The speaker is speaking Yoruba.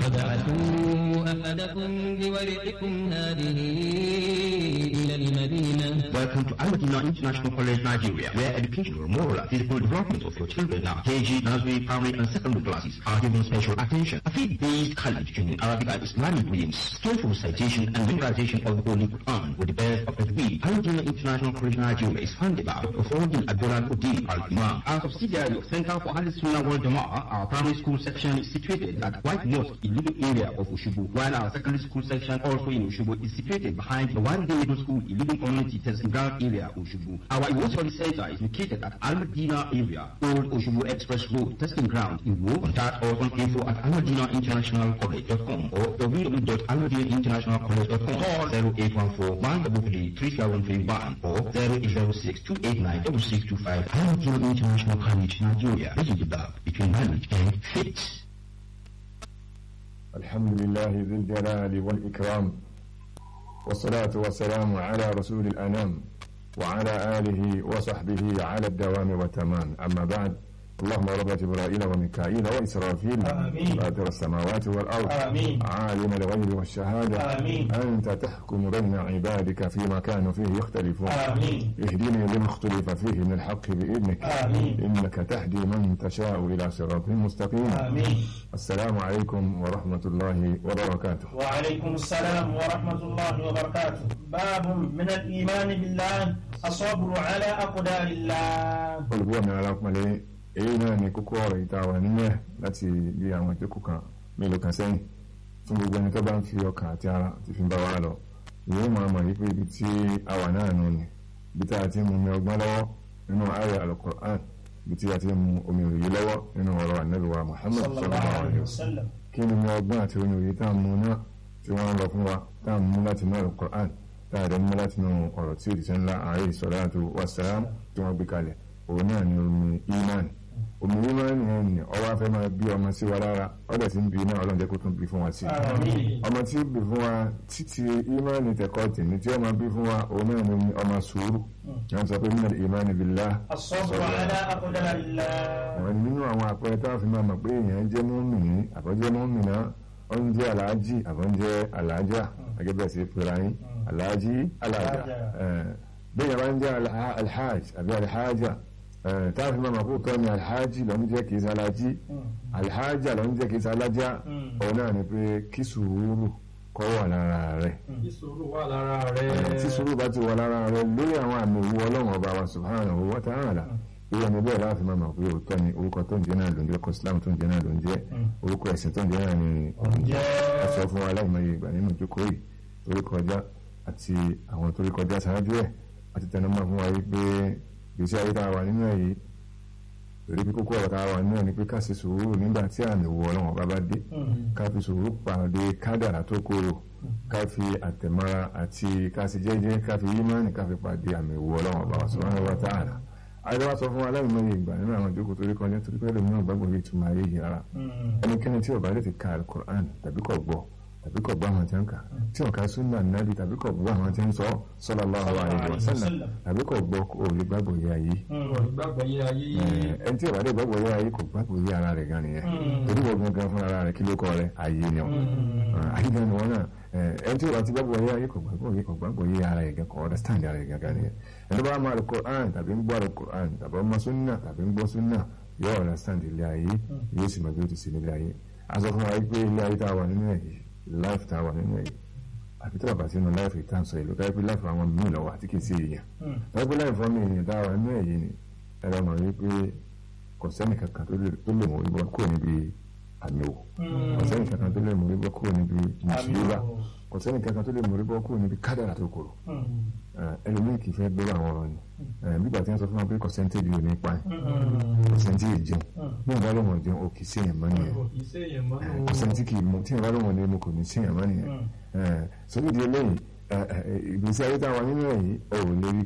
وابعثوا أحدكم بورقكم هذه إلى المدينة Welcome to Al-Madina International College, Nigeria, where educational, moral, and physical development of your children now, KG, nursery, primary, and secondary classes are given special attention. A faith-based college in Arabic and Islamic readings, skillful citation and memorization of the Holy Quran with the best of the week. Al-Madina International College, Nigeria is funded by Dr. Fawdin Abdullah Uddin Al-Imam. Our subsidiary of Center for Ahlul Sunnah World Jama'ah, our primary school section is situated at White Mosque in Lido area of Ushubu, while our secondary school section also in Ushubu is situated behind the one day middle school in Lido Community Testing Ground area, Ushubu. Our Iwo Study Center is located at Al Madina area, Old Ushubu Express Road, Testing Ground in Wo. Contact us on info at almadinainternationalcollege.com or www.almadinainternationalcollege.com. Call 0814 133 3731 or 0806 289 6625. Al-Madina International College, Nigeria. This is the gap between knowledge and faith. الحمد لله ذي الجلال والإكرام والصلاة والسلام على رسول الأنام وعلى آله وصحبه على الدوام والتمام أما بعد اللهم رب جبرائيل وميكائيل وإسرافيل آمين. فاطر السماوات والأرض آمين. عالم الغيب والشهادة آمين. أنت تحكم بين عبادك فيما كانوا فيه يختلفون آمين اهدني لما اختلف فيه من الحق بإذنك آمين. إنك تهدي من تشاء إلى صراط مستقيم آمين السلام عليكم ورحمة الله وبركاته وعليكم السلام ورحمة الله وبركاته باب من الإيمان بالله الصبر على أقدار الله olùgbọ́ mi alápọ̀nlé èyí náà ni kókó ọ̀rọ̀ ìta wà nínú ẹ̀ láti bí àwọn ìjókòó kan mélòó kan sẹ́yìn fún gbogbo ẹni tó bá ń fi ọkàn àti ara ti fi ń bá wa lọ ìwé máa mọ̀ yí pé ibi tí a wà náà nù ni ibi tí a ti ń mu omi ọgbọ́n lọ́wọ́ nínú ayé alukur'an ibi tí a ti ń mu omi òye lọ́wọ́ nínú ọ̀rọ̀ ànábì wa muhammad صلى الله sallallahu عليه alayhi wa sallam وسلم kí ni mo ọgbọ́n àti omi òye tá à ń mu náà tí wọ́n ń lọ fún wa tá à ń mú láti inú alukur'an tá à dẹ̀ mú láti inú ọ̀rọ̀ tí òjíṣẹ́ ńlá alayhi salatu wassalam tí wọ́n gbé kalẹ̀ òun náà ni omi iman omi iman yẹn ni ọwọ́ afẹ́ máa bí ọmọ sí wa lára ọ̀dẹ̀ tí ń bí náà ọlọ́run jẹ́ kó tún bí fún wa sí i آمين ọmọ tí ó bí fún wa títí iman tẹ̀kọ́ tèmi tí ó máa bí fún wa òun náà ni ọmọ sùúrù yẹn sọ pé minal iman billah الصبر على أقدار الله àwọn nínú àwọn àpẹẹrẹ tá a fi máa mọ̀ pé èèyàn jẹ́ mọ́mìnì àbọ̀jẹ́ mọ́mìnà ó ń jẹ́ aláàjì àbọ̀jẹ́ aláàjà gẹ́gẹ́ bẹ́ẹ̀ sí pera yín aláàjì aláàjà Aláàjà. Eh, bí èèyàn bá ń jẹ́ alha- alhaj àbí alhaja eh, tá a fi máa mọ̀ pé òótọ́ ni alhaji ló ń jẹ́ kìí sálájì alhaja ló ń jẹ́ kìí sálájà òun náà ni pé kí sùúrù kó wà lára rẹ̀ ìṣòro wà lára Eh, tí rẹ̀ sùúrù bá ti wà lára rẹ̀ lórí àwọn àmì ìwú ọlọ́run ọba wa subhanahu wa ta'ala irú ẹni bẹ́ẹ̀ láti máa mọ̀ pé òótọ́ ni orúkọ tó ń jẹ́ náà ló ń jẹ́ orúkọ islam tó ń jẹ́ náà ló ń jẹ́ orúkọ ẹ̀sìn tó ń jẹ́ náà ni òun jẹ́ ẹ sọ fún wa láìmọye ìgbà nínú ìjókòó yìí torí kọjá àti àwọn torí kọjá ṣáájú ẹ̀ àti tẹnumọ́ fún wa yìí pé gbèsè ayé tá a wà nínú ẹ̀ yìí torí pé kókó ọ̀rọ̀ tá a wà nínú ẹ̀ ni pé ká ṣe sùúrù nígbà tí àmì ìwú ọlọ́run ọba bá dé ká fi sùúrù pàdé kádàrà tó kóró ká fi àtẹ̀mọ́ra àti ká sì jẹ́jẹ́ ká fi yímánì ká fi pàdé àmì ìwú ọlọ́run ọba subhanahu wa ta'ala àìdáwà sọ fún aláìmọye ìgbà nínú àwọn ìjókòó torí kọjá torí pé lómi náà gbàgbọ́ yìí túmọ̀ ayé yìí rárá ẹnikẹ́ni tí ó bá lè ti ka alukur'an tàbí kò gbọ́ tàbí kò gbọ́ àwọn tí ń kà tí ó ka sunna nabi tàbí kò gbọ́ àwọn tí ń sọ sallallahu alaihi wasallam tàbí kò gbọ́ kò lè gbàgbọ́ yìí ayé ìgbàgbọ́ yé ayé ẹni tí ó bá lè gbàgbọ́ yìí ayé kò gbàgbọ́ yìí ara rẹ̀ gan nìyẹn torí wọ́n gangan fún ara rẹ̀ kí ló kọ́ rẹ̀ ayé ni ọ̀ ayé gan ni wọ́n náà ẹni tí ó bá ti gbàgbọ́ yìí ayé kò gbàgbọ́ yìí kò gbàgbọ́ yìí ara rẹ̀ gan kò understand ara rẹ̀ gan nìyẹn ẹni bá máa alukur'an tàbí ń gbọ́ alukur'an tàbí ọmọ sunna tàbí ń gbọ́ sunna yóò understand ilé ayé yóò sì mọ bí ó ti sin ilé ayé a sọ fún wa pé ilé ayé tá a wà nínú ẹ̀ yìí life tá a wà nínú ẹ̀ yìí àfi tí bàbá sínú life yìí tá à ń sọ yìí ló káyọ̀ pé life àwọn míì lọ́wọ́ àti kì í sí èèyàn wọ́n pé life fọ́ọ̀mù èèyàn tá a wà nínú ẹ̀ yìí ni ẹ̀rọ mọ̀ wípé kò sẹ́nì kankan tó lè tó lè mú orí bọ́ kúrò níbi àmì wò kò sẹ́nì kankan tó lè mú orí bọ́ kúrò níbi mùsùlùmá kò sẹ́nì kankan tó lè mú orí bọ́ kúrò níbi kádàrà tó kúrò ẹlòmíì kì í fẹ́ gbọ́rọ̀ àwọn ọ̀rọ̀ ni nígbà tí wọ́n sọ fún wa pé kọ̀sẹ́ntèjì ò ní pa ẹ̀ kọ̀sẹ́ntì jẹun ní ìbá lọ́wọ́ jẹun ò kì í séèyàn mọ́ nìyẹn kì í séèyàn mọ́ nù. kọ̀sẹ́ntì kì í mú tí ìbá lọ́wọ́ ní mo kò ní séèyàn mọ́ nìyẹn sórí di eléyìí ìgbésí ayé táwọn nínú ẹ̀ yìí ò lè rí